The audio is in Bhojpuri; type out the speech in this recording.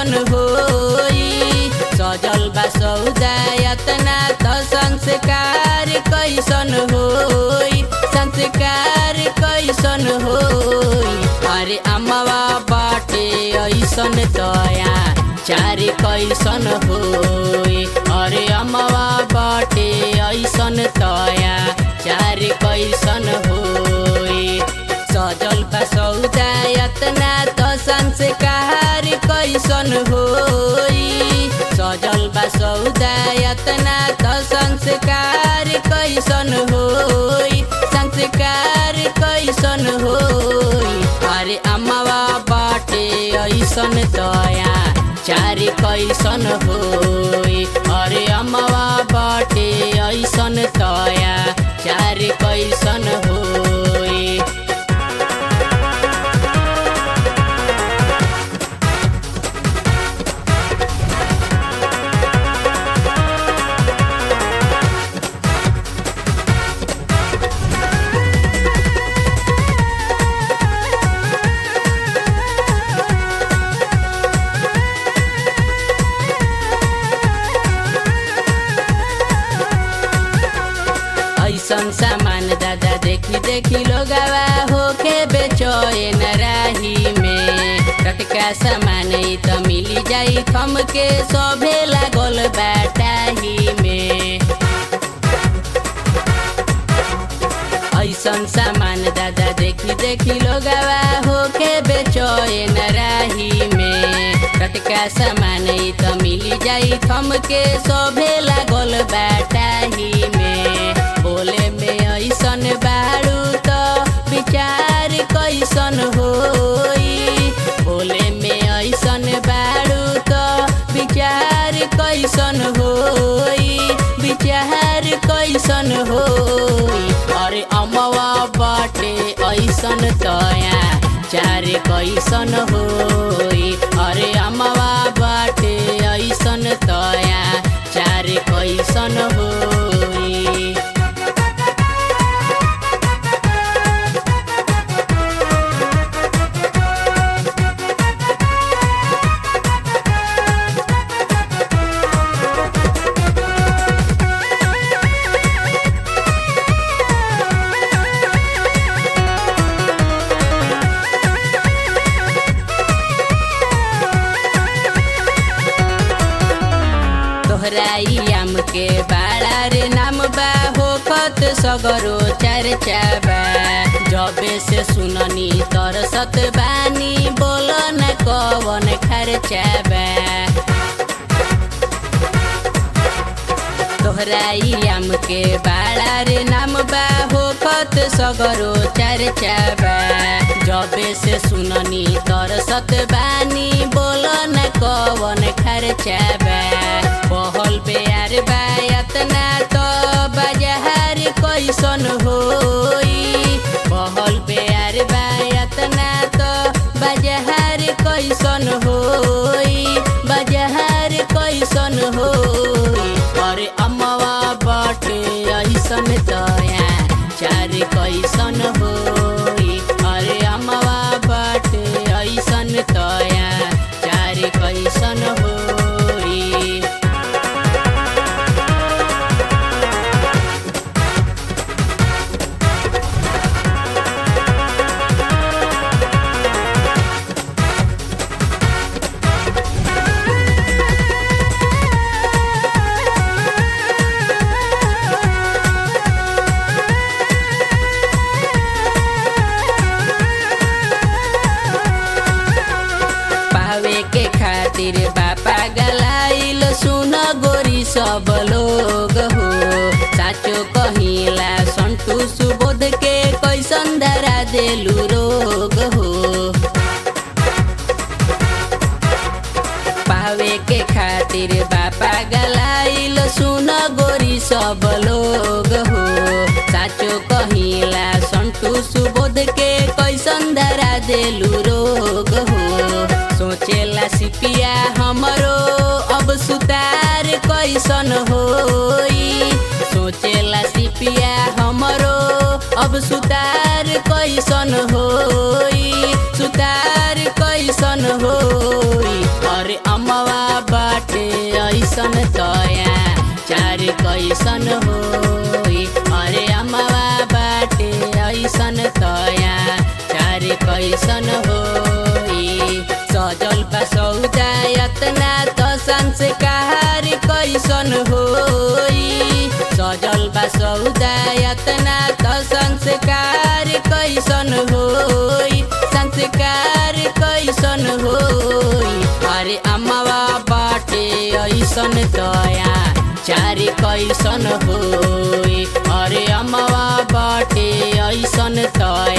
कैसन होई सजल बा सौदा यतना त संस्कार कैसन होई संस्कार कैसन होई अरे अम्मावा बाटे ऐसन तया चार कैसन होई अरे अम्मावा बाटे ऐसन तया चार कैसन होई सजल बा सौदा यतना त संस्कार कैसन होई सजल बा सौदा यतना त संस्कार कैसन होई संस्कार कैसन होई अरे अम्मावा बाटे ऐसन तया चार कैसन होई अरे अम्मावा बाटे ऐसन तया चार कैसन होई ऐसन सामान दादा देखी देखी लोगावा होके बेचैन राही में टटका सामान ई त मिली जाई थम के सभे लागल बाटाही में ऐसन सामान दादा देखी देखी लोगावा होके बेचैन राही में टटका सामान ई त मिली जाई थम के सभे लागल बाटाही में बोले में ऐसन बारू त विचार कैसन होई बोले में ऐसन बारू त विचार कैसन होई विचार कैसन होई अरे अमवा बाटे ऐसन तया चार कैसन होई अरे अमवा बाटे ऐसन तया चार कैसन होई तोहराई आम के बाड़ा रे नाम बा होखत सगरो चर्चा बा जबे से सुननी तरसत बानी बोल न कवन खर्चा बा तोहराई आम के बाड़ा रे नाम बा होखत सगरो चर्चा बा जबे से सुननी तरसत बानी बोल न कवन खर्चा बा पहल बेयार बा यतना तो बाजार कैसन होई पहल बेयार बा यतना तो बाजार कैसन होई बाजार कैसन होई अरे अम्मावा बाटे ऐसन तया चार कैसन होई अरे अम्मावा बाटे ऐसन तया चार कैसन होई पावे के खातिर बापा गलाइल सुन गोरी सब लोग हो साचो कहिला संतु सुबोध के कैसन धरा देलू रोग हो पावे के खातिर बापा गलाइल सुन गोरी सब लोग हो साचो कहिला संतु सुबोध के कैसन धरा देलू रोग हो सोचेला सिपिया हमरो अब सुतार कैसन होई सोचेला सिपिया हमरो अब सुतार कैसन होई सुतार कैसन होई अरे अम कैसन होई अरे अमवा बाटे ऐसन तया चार कैसन होई सजल बा सौदा यतना त संस्कार कैसन होई सजल बा सौदा यतना त संस्कार कैसन होई संस्कार कैसन होई अरे अमवा बाटे ऐसन तया चार कैसन होई अरे अमवा बाटे ऐसन तया